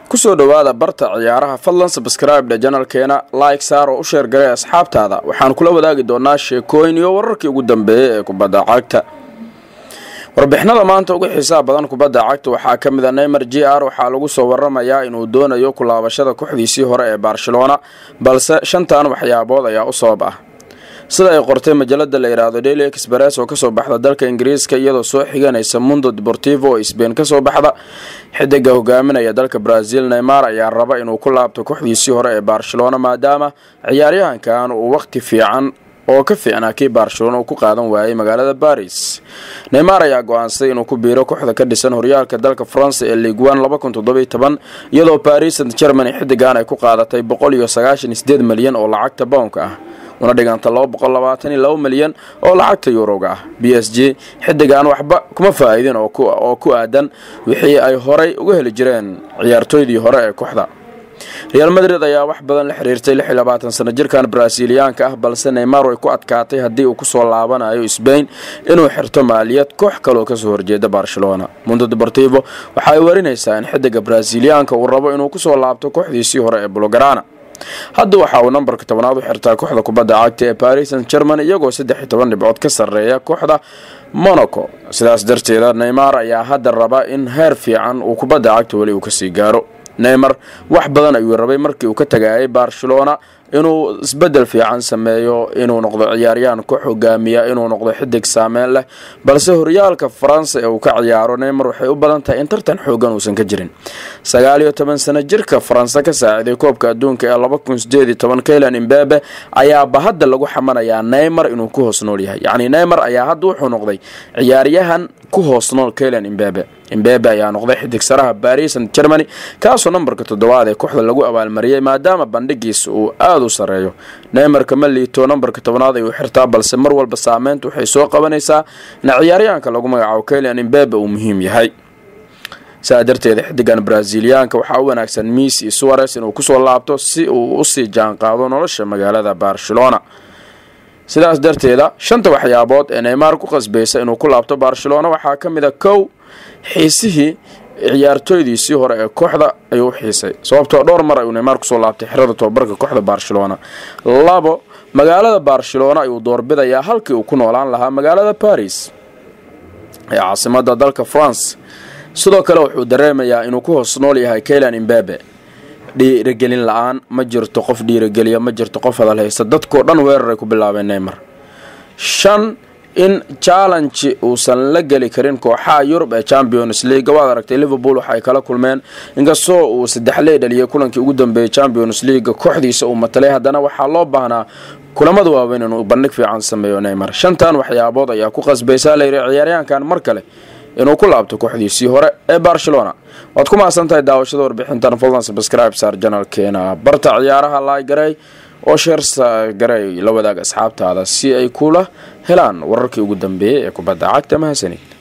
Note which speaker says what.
Speaker 1: kusoo dhowaada barta ciyaaraha fadlan sabskraibdha janalkeena like saar oo u sheergaray asxaabtaada waxaan kula wadaagi doonaa sheekooyin iyo wararkii ugu dambeeyey ee kubadda cagta warbixinada maanta ugu xiisaha badan kubadda cagta waxaa ka mid a neymer j r waxaa lagu soo waramayaa inuu doonayo kulaabashada kooxdiisii hore ee barcelona balse shantan waxyaabood ayaa u sabab ah sida ay qortay majalada la yidhaahdo daily express oo kasoo baxda dalka ingiriiska iyadoo soo xiganaysa mundo deportivo oo sbain kasoo baxda xidiga hogaaminaya dalka brazil neymar ayaa raba inuu ku laabto kooxdiisii hore ee barcelona maadaama ciyaaryahankan uu waqti fiican oo ka fiicnaa kii barcelona uu ku qaadan waayay magaalada baris neymar ayaa go-aansaday inuu ku biiro kooxda ka dhisan horyaalka dalka faransa ee ligue one iyadoo paris st germany xidigan ay ku qaadatay boqol iyo sagaashan sideed malyan oo lacagta bownka ah una dhiganta laba boqol labaatan iyo laba malyan oo lacagta yuroga ah b s g xidigan waxba kuma faa-iidin oo ku aadan wixii ay horay uga heli jireen ciyaartooydii hore ee kooxda real madrid ayaa wax badan la xiriirtay lix iyo labaatan sano jirkan brasiliyaanka ah balse neymar way ku adkaatay haddii uu kusoo laabanayo sbain inuu xirto maaliyad koox kaloo kasoo horjeeda barcelona mundo deportivo waxa ay warinaysaa in xidiga brasiliyaanka uu rabo inuu kusoo laabto kooxdiisii hore ee bulgarana hadda waxa uu nambarka tobanaad u xirtaa kooxda kubadda cagta ee paris st german iyagoo saddex iyo toban dhibcood ka sarreeya kooxda monaco sidaas darteeda neymar ayaa hadda raba in heer fiican uu kubadda cagta weli uu kasii gaaro neymar wax badan ayuu rabay markii uu ka tagayay barcelona inuu isbedel fiican sameeyo inuu noqdo ciyaaryahan koox hogaamiya inuu noqdo xidig saameyn leh balse horyaalka faransa ee uu ka ciyaaro neymar waxay u badan tahay in tartan xoogan uusan ka jirin sagaal iyo toban sano jirka faranse ka saaciday koobka adduunka ee laba kun sideed iyo toban kaylan imbabe ayaaba hadda lagu xamanayaa neymar inuu ku hoos nool yahay yacni neymar ayaa hadda wuxuu noqday ciyaaryahan ku hoos nool kaylan imbabe imbabe ayaa noqday xidig saraha baris st germany kaasoo nambarka toddobaad ee kooxda lagu abaalmariyey maadaama bandhigiisa uu aada u sareeyo neymarka ma liito nambarka tobnaad ayuu xirtaa balse mar walba saameynta waxay soo qabanaysaa in ciyaaryahanka lagu magacaabo kaylan imbabe uu muhiim yahay saa darteeda xidigan braziliyaanka waxaa u wanaagsan misi suares inuu kusoo laabto si uu usii jaanqaado nolosha magaalada barcelona sidaas darteeda shanta waxyaabood ee neymar ku qasbaysa inuu ku laabto barcelona waxaa ka mid a kow xiisihii ciyaartooydiisii hore ee kooxda ayuu u xiisay sababtoo dhowr mar ayuu neymar kusoo laabtay xirada tobabarka kooxda barcelona labo magaalada barcelona ayuu doorbidayaa halkii uu ku noolaan lahaa magaalada baris ee caasimada dalka france sidoo kale wuxuu dareemayaa inuu ku hoos nool yahay kaylan imbabe dhiiragelin la-aan ma jirto qof dhiirageliya ma jirto qof hadal haysta dadkoo dhan weeraray ku bilaabeen neymar shan in challenge uusan la geli karin kooxaha yurub ee champions league waad aragtay liverpool waxaay kala kulmeen inkastoo uu saddexley dhaliyay kulankii ugu dambeeyey champions league kooxdiisa uu matalay haddana waxaa loo baahnaa kulamada waaweyn inuu bandhig fiican sameeyo neymar shantan waxyaabood ayaa ku qasbaysaa layidhi ciyaaryahankan mar kale inuu ku laabto kooxdiisii hore ee barcelona waad ku mahadsan tahay daawashada warbixintan fadlan sabscribe saar janalkeena barta ciyaaraha laagaray oo sheersa garay la wadaag asxaabtaada si ay kula helaan wararkii ugu dambeeyey ee kubadda cagta mahadsanid